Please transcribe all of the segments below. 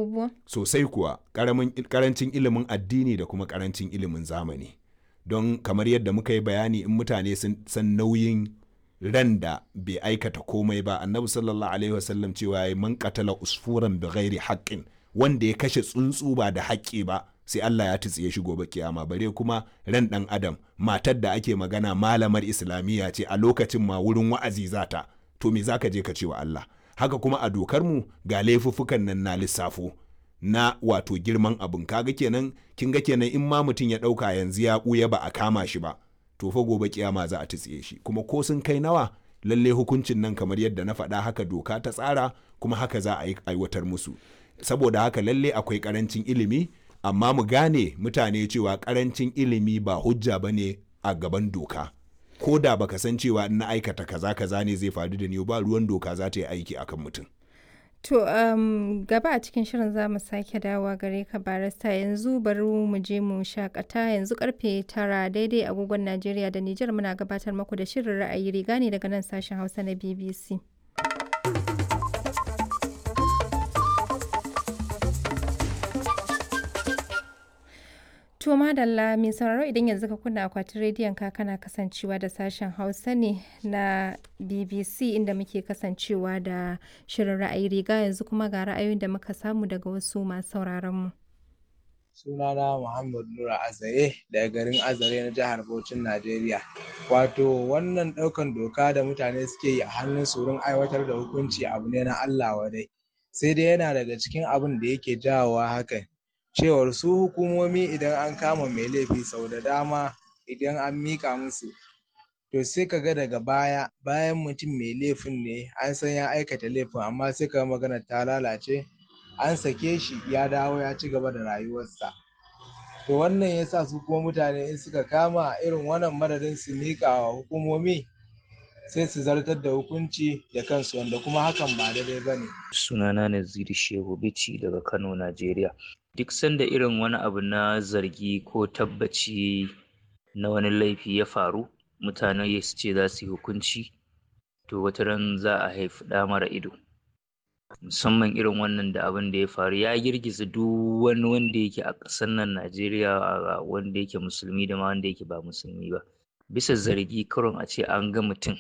abubuwan sosai kuwa karancin ilimin addini da kuma karancin ilimin zamani don kamar yadda muka yi bayani in mutane sun san nauyin ran da bai aikata komai ba annabi sallallahu alaihi wasallam cewa ya man qatala usfuran bi ghairi haqqin wanda ya kashe tsuntsu ba da haƙƙi ba sai Allah ya tutsiye shi gobe kiyama bare kuma ran dan adam matar da ake magana malamar islamiyya ce a lokacin ma wurin wa'azi zata to me zaka je ka ce wa Allah haka kuma a dokar mu ga laifuffukan nan na lissafo na wato girman abin kaga kenan kin ga kenan in ma mutum ya dauka yanzu ya buya ba a kama shi ba to fa gobe kiyama za a tutsiye shi kuma ko sun kai nawa lalle hukuncin nan kamar yadda na faɗa haka doka ta tsara kuma haka za a aiwatar musu saboda haka lalle akwai karancin ilimi amma mu gane mutane cewa karancin ilimi ba hujja ba ne a gaban doka ko da baka san cewa in na aikata kaza kaza ne zai faru da ni ba ruwan doka za ta yi aiki akan mutum To um, gaba a cikin shirin za mu sake dawowa gare ka barista yanzu bari mu je mu shakata yanzu karfe tara daidai agogon Najeriya da Nijar muna gabatar maku da shirin ra'ayi riga ne daga nan sashen Hausa na BBC. To madalla mai sauraro idan yanzu ka kunna akwatin rediyon ka kana kasancewa da sashen Hausa ne na BBC inda muke kasancewa da shirin ra'ayi riga yanzu kuma ga ra'ayoyin da muka samu daga wasu masu sauraron mu. Sunana Muhammad Nura Azare daga garin Azare na jihar Bauchin Najeriya. Wato wannan ɗaukan doka da mutane suke yi a hannun su wurin aiwatar da hukunci abu ne na Allah wadai. Sai dai yana daga cikin abin da yake jawowa hakan. cewar su hukumomi idan an kama mai laifi sau da dama idan an mika musu to sai ka ga daga baya bayan mutum mai laifin ne an san ya aikata laifin amma sai ka magana ta lalace an sake shi ya dawo ya ci gaba da rayuwarsa to wannan yasa su kuma mutane in suka kama irin wannan madadin su mika wa hukumomi sai su zartar da hukunci da kansu wanda kuma hakan ba daidai ba ne. sunana Naziru Shehu Bichi daga Kano, Najeriya. duk sanda irin wani abu na zargi ko tabbaci na wani laifi ya faru mutane su ce za su yi hukunci to wata ran za a haifi ɗa mara ido musamman irin wannan da abin da ya faru ya girgiza duk wani wanda yake a ƙasar nan najeriya wanda yake musulmi da ma wanda yake ba musulmi ba bisa zargi karon a ce an ga mutum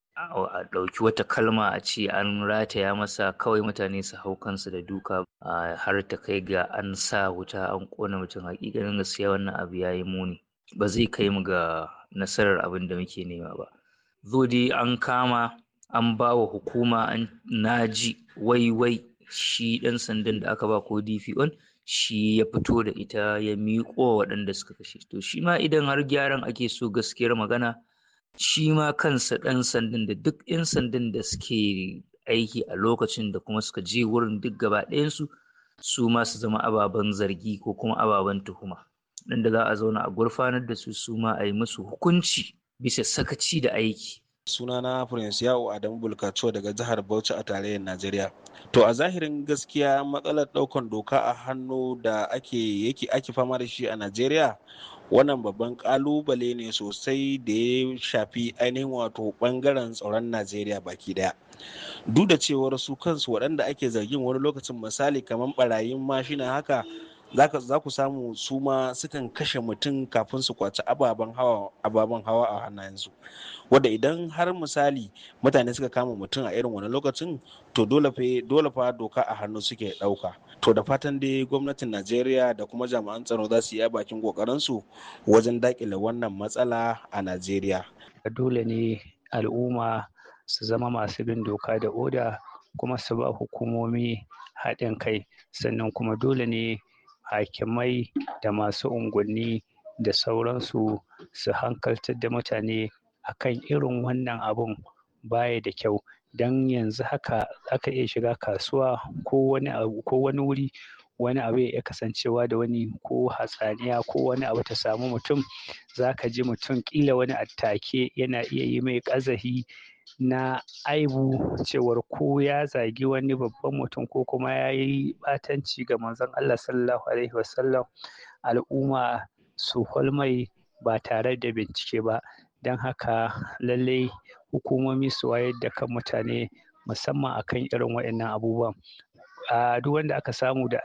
a ɗauki wata kalma a ce an rataya masa kawai mutane su hau kansu da duka har ta kai ga an sa wuta an ƙona mutum hakikanin gaskiya wannan abu ya yi muni ba zai kai mu ga nasarar abin da muke nema ba zo dai an kama an ba wa hukuma an naji wai wai shi ɗan sandan da aka ba ko dpo shi ya fito da ita ya miƙo waɗanda suka kashe to shi ma idan har gyaran ake so gaskiyar magana shi ma kansa ɗan sandan da duk 'yan sandan da suke aiki a lokacin da kuma suka je wurin duk gaba ɗayansu su ma su zama ababen zargi ko kuma ababen tuhuma nan da za a zauna a gurfanar da su su ma a yi musu hukunci bisa sakaci da aiki sunana prince yawo adamu bulkaco daga jihar bauchi a tarayyar najeriya to a zahirin gaskiya matsalar ɗaukan doka a hannu da ake yake ake fama da shi a najeriya wannan babban kalubale ne sosai da ya shafi ainihin wato bangaren tsaron najeriya baki daya duk da cewar su kansu waɗanda ake zargin wani lokacin misali kamar barayin mashina haka za ku samu su ma sukan kashe mutum kafin su kwaci ababen hawa ababen hawa a hannayensu wadda idan har misali mutane suka kama mutum a irin wani lokacin to dole fa dole fa doka a hannu suke ɗauka to da fatan dai gwamnatin najeriya da kuma jami'an tsaro za su yi bakin kokarinsu wajen dakile wannan matsala a najeriya dole ne al'umma su zama masu bin doka da oda kuma su ba hukumomi haɗin kai sannan kuma dole ne hakimai da masu unguwanni da sauransu su hankaltar da mutane akan irin wannan abun baya da kyau don yanzu haka aka iya shiga kasuwa ko wani abu ko wani wuri wani abu ya kasancewa da wani ko hatsaniya ko wani abu ta samu mutum za ka ji mutum kila wani attake yana iya yi mai ƙazahi na aibu cewar ko ya zagi wani babban mutum ko kuma ya yi ɓatanci ga manzon Allah sallallahu alaihi wasallam al'umma su holmai ba tare da bincike ba don haka lallai hukumomi su wayar da kan mutane musamman akan irin waɗannan abubuwan a duk wanda aka samu da